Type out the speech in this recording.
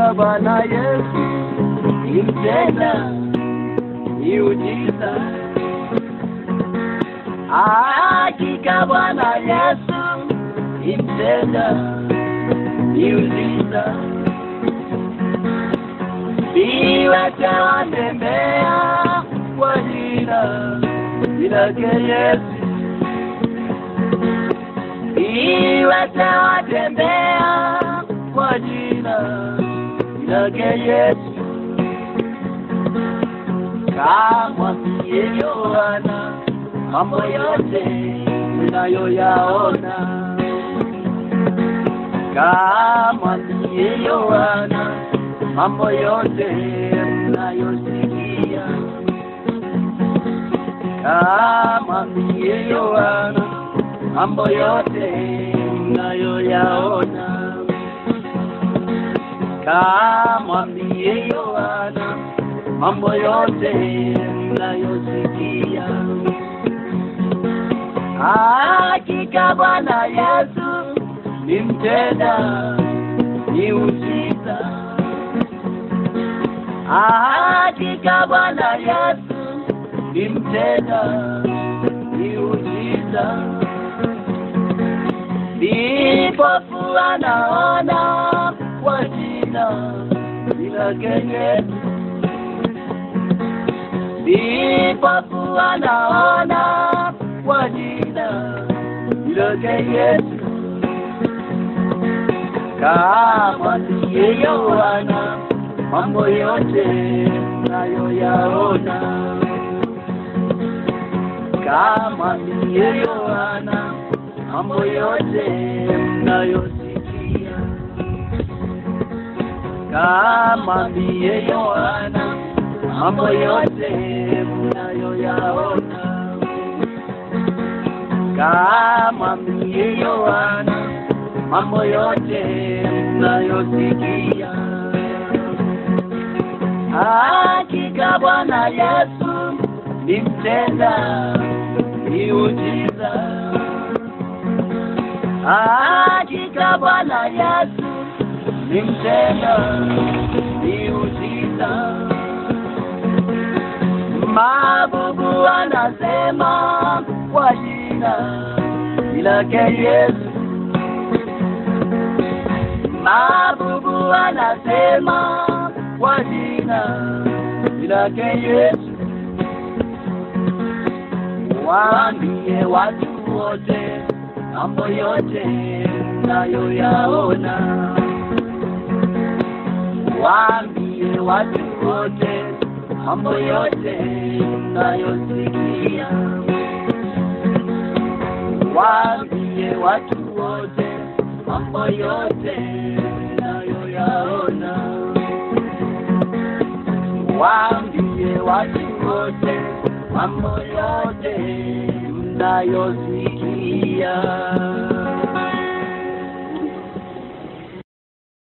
Hakika Bwana Yesu ni mtenda miujiza. Hakika Bwana Yesu ni mtenda miujiza. Viwete watembea kwa jina lake Yesu. Viwete watembea kwa jina lake Yesu. Kamwambie Yohana mambo yote unayoyaona. Kamwambie Yohana mambo yote mnayosikia. Kamwambie Yohana mambo yote mnayoyaona. Kamwambie Yohana mambo yote mnayosikia. Hakika Bwana Yesu ni mtenda miujiza. Hakika Bwana Yesu ni mtenda miujiza. Vipofu anaona kwa jina lake Yesu. Vipofu anaona kwa jina lake Yesu. Kamwambie Yohana mambo yote nayoyaona. Kamwambie Yohana mambo yote mnayosikia. Kamwambie Yohana mambo yote mnayoyaona. Kamwambie Yohana mambo yote mnayosikia. Hakika Bwana Yesu ni mtenda miujiza. Hakika Bwana Yesu ni mtenda miujiza. Mabubu anasema kwa jina lake Yesu. Mabubu anasema kwa jina lake Yesu. Waambie watu wote mambo yote mnayoyaona. Waambie watu wote mambo yote mnayosikia. Waambie watu wote mambo yote mnayoyaona. Waambie watu wote mambo yote mnayosikia.